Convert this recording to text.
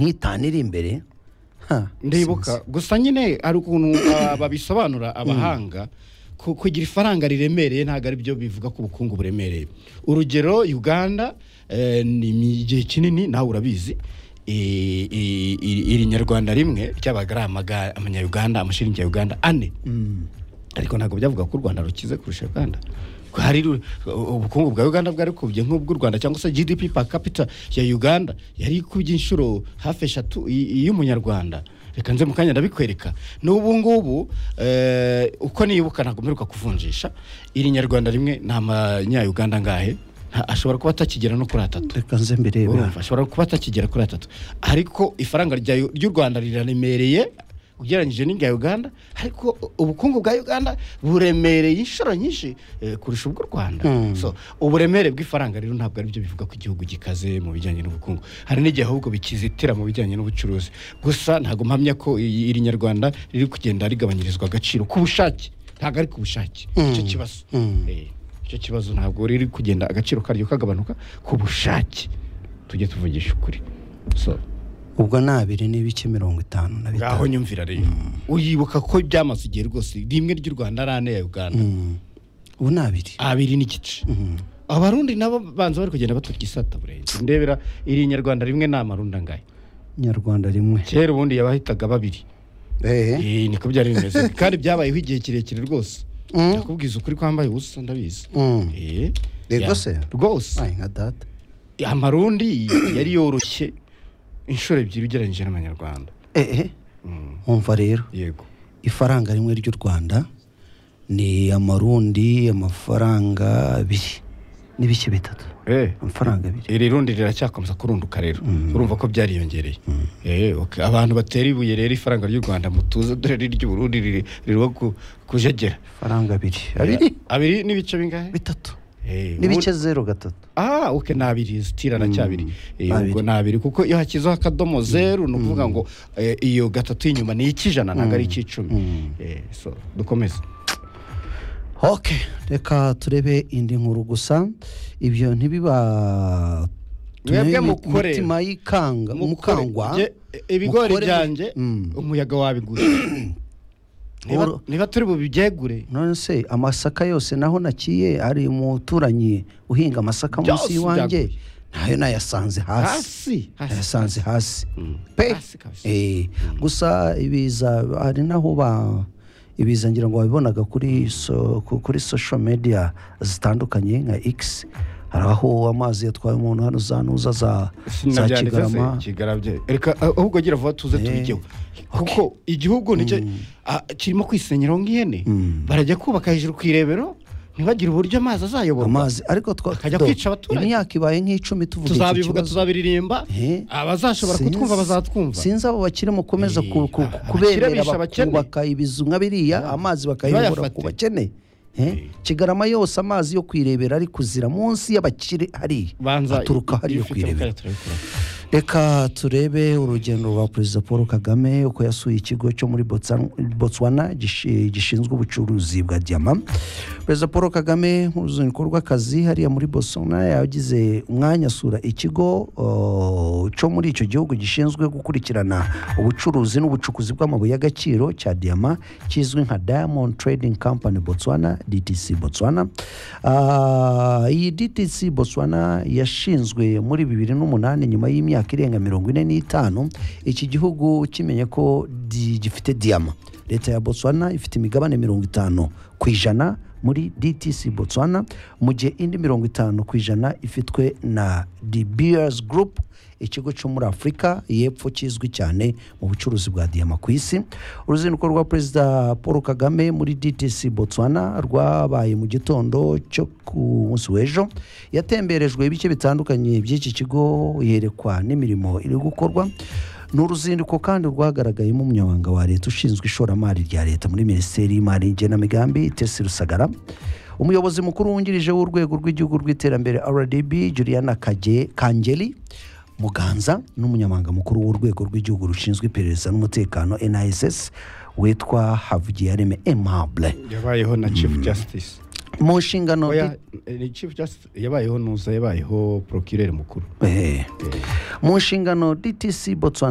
ntitanire imbere ndibuka gusa nyine hari ukuntu ah, babisobanura abahanga ku- kugira ifaranga riremereye ntabwo ari byo bivuga ko ubukungu buremereye urugero uganda eh, ni mi- igihe kinini nawe urabizi i- i- i- iri nyarwanda rimwe ryabaga ari amaga- amanyaruganda amashiringi ya uganda ane ariko ntabwo byavuga ko u rwanda rukize kurusha uganda Ko hari ru- u- ubukungu bwa uganda bwari kubye nk'ubw'u rwanda cyangwa se gdp per capita ya uganda yari ikubye inshuro hafi eshatu i- iy'umunyarwanda reka nze mu kanya ndabikwereka n'ubu ngubu eh, uko nibuka ntabwo mperuka kuvunjisha iri nyarwanda rimwe ni amanyayuganda angahe Nta- ashobora kuba atakigera no kuri atatu reka nze mbere urumva ashobora kuba atakigera kuri atatu ariko ifaranga rya U- ry'u rwanda riraremereye ugereranyije n'irya uganda ariko ubukungu bwa uganda buremereye inshuro nyinshi eh, kurusha ubw'u rwanda so uburemere bw'ifaranga rero ntabwo ari byo bivuga ko igihugu gikaze mu bijyanye n'ubukungu hari n'igihe ahubwo bikizitira mu bijyanye n'ubucuruzi gusa ntabwo mpamya ko i- iri nyarwanda riri kugenda rigabanyirizwa agaciro ku bushake ntabwo ari ku bushake icyo kibazo Eh, icyo kibazo ntabwo riri kugenda agaciro karyo kagabanuka ku bushake tujye tuvugisha ukuri so ubwo ni abiri n'ibiki mirongo itanu na ngaho bitanu nyumvira rero uyibuka ko byamaze igihe rwose rimwe ry'u rwanda ari ane ya uganda Mm. ubu ni abiri abiri n'igice abarundi nabo banza bari kugenda batwika isata burenze ndebera iri nyarwanda rimwe ni amarundi angahe nyarwanda rimwe kera ubundi yabahitaga babiri ehe Eh, niko byari bimeze kandi byabayeho igihe kirekire rwose Mm. nakubwiza ukuri kwambaye ubusa ndabizi Mm. Eh, Yego ya- se? rwose Ay, nka data amarundi yari yoroshye inshuro ebyiri ugereranyije n'amanyarwanda ehe Mm, wumva rero yego ifaranga rimwe ry'u rwanda ni amarundi amafaranga abiri n'ibiki bitatu Eh. amafaranga abiri iri rundi riracyakomeza kurunduka rero urumva ko byariyongereye Eh, ok. abantu batera ibuye rero ifaranga ry'u rwanda mutuze dore ry'uburundi ririho kujegera amafaranga abiri abiri abiri n'ibice bingahe bitatu Eh, n'ibice ubu- zero gatatu ah ok ni abiri zitira na cyabiri Eh, ubwo Abiri. ni abiri kuko iyo hakizeho akadomo zeru ni ukuvuga ngo eh, iyo gatatu y'inyuma ni icy'ijana ntabwo ari icy'icumi Eh, so dukomeze ok reka turebe indi nkuru gusa ibyo ntibiba Mwebwe mukore. mutima y'ikanga mukangwa Mukore- je- ibigori mukore- byanjye Mm. umuyaga wabiguye Niba- Oro- niba turi bubibyegure none se amasaka yose naho naciye ari umuturanyi uhinga amasaka Byose munsi y'iwanjye byaguye. nayo nayasanze hasi hasi hasi nayasanze hasi pe Hasi kabisa. Eh, gusa ibiza hari naho ba ibiza ngira ngo wabibonaga kuri so, ku- kuri social media zitandukanye nka x hari aho amazi yatwaye umuntu hano za nuza za za kigarama kigarama reka ah, ahubwo gira vuba tuze tubigeho kuko igihugu nicyo ah, kirimo kwisenyeraho nk'ihene barajya kubaka hejuru ku irebero ntibagire uburyo amazi azayoborwa amazi ariko twa- Akajya do- kwica abaturage. imyaka ibaye nk'icumi tuvuga iki tuzabivuga kibazo. tuzabiririmba Eh. abazashobora Sinzi- kutwumva bazatwumva sinzi abo bakiri mukomeza Eh, ku- ku- abakire kuberera bishe abakene. bakubaka ibizu nka biriya amazi bakayobora ntibayafate. ku bakene Eh, kigarama yose amazi yo kwirebera ari kuzira munsi y'abakire hariya banza aturuka hariya ibifite kwirebera bakajya turabikora. reka turebe urugendo rwa perezida paul kagame uko yasuye ikigo cyo muri Botsa- botswana gishi- gishinzwe ubucuruzi bwa diyama perezida paul kagame mu ruzinduko rw'akazi hariya muri botswana yagize umwanya asura ikigo uh, cyo muri icyo gihugu gishinzwe gukurikirana ubucuruzi n'ubucukuzi bw'amabuye y'agaciro cya diyama kizwi nka diamond trading company botswana dtc botswana Ah, iyi dtc botswana yashinzwe muri bibiri n'umunani nyuma y'imyaka irenga mirongo ine n'itanu iki gihugu kimenye ko di- gifite diyama leta ya botswana ifite imigabane mirongo itanu ku ijana muri dtc botswana mu gihe indi mirongo itanu ku ijana ifitwe na the beers group ikigo cyo muri afurika y'epfo kizwi cyane mu bucuruzi bwa diyama ku isi uruzinduko rwa perezida paul kagame muri dtc botswana rwabaye mu gitondo cyo ku munsi w'ejo yatemberejwe ibice bitandukanye by'iki kigo yerekwa n'imirimo iri gukorwa ni uruzinduko kandi rwagaragayemo umunyamabanga wa leta ushinzwe ishoramari rya leta muri minisiteri y'imari n'igenamigambi tesi rusagara umuyobozi mukuru wungirije w'urwego rw'igihugu rw'iterambere rdb juliana Kaje- kangeli muganza n'umunyamabanga mukuru w'urwego rw'igihugu rushinzwe iperereza n'umutekano niss witwa havugiyareme emable yabayeho na chief justice mu nshingano oya eh, chief justice yabayeho nuza yabayeho procureur mukuru Eh. mu nshingano dtc botswana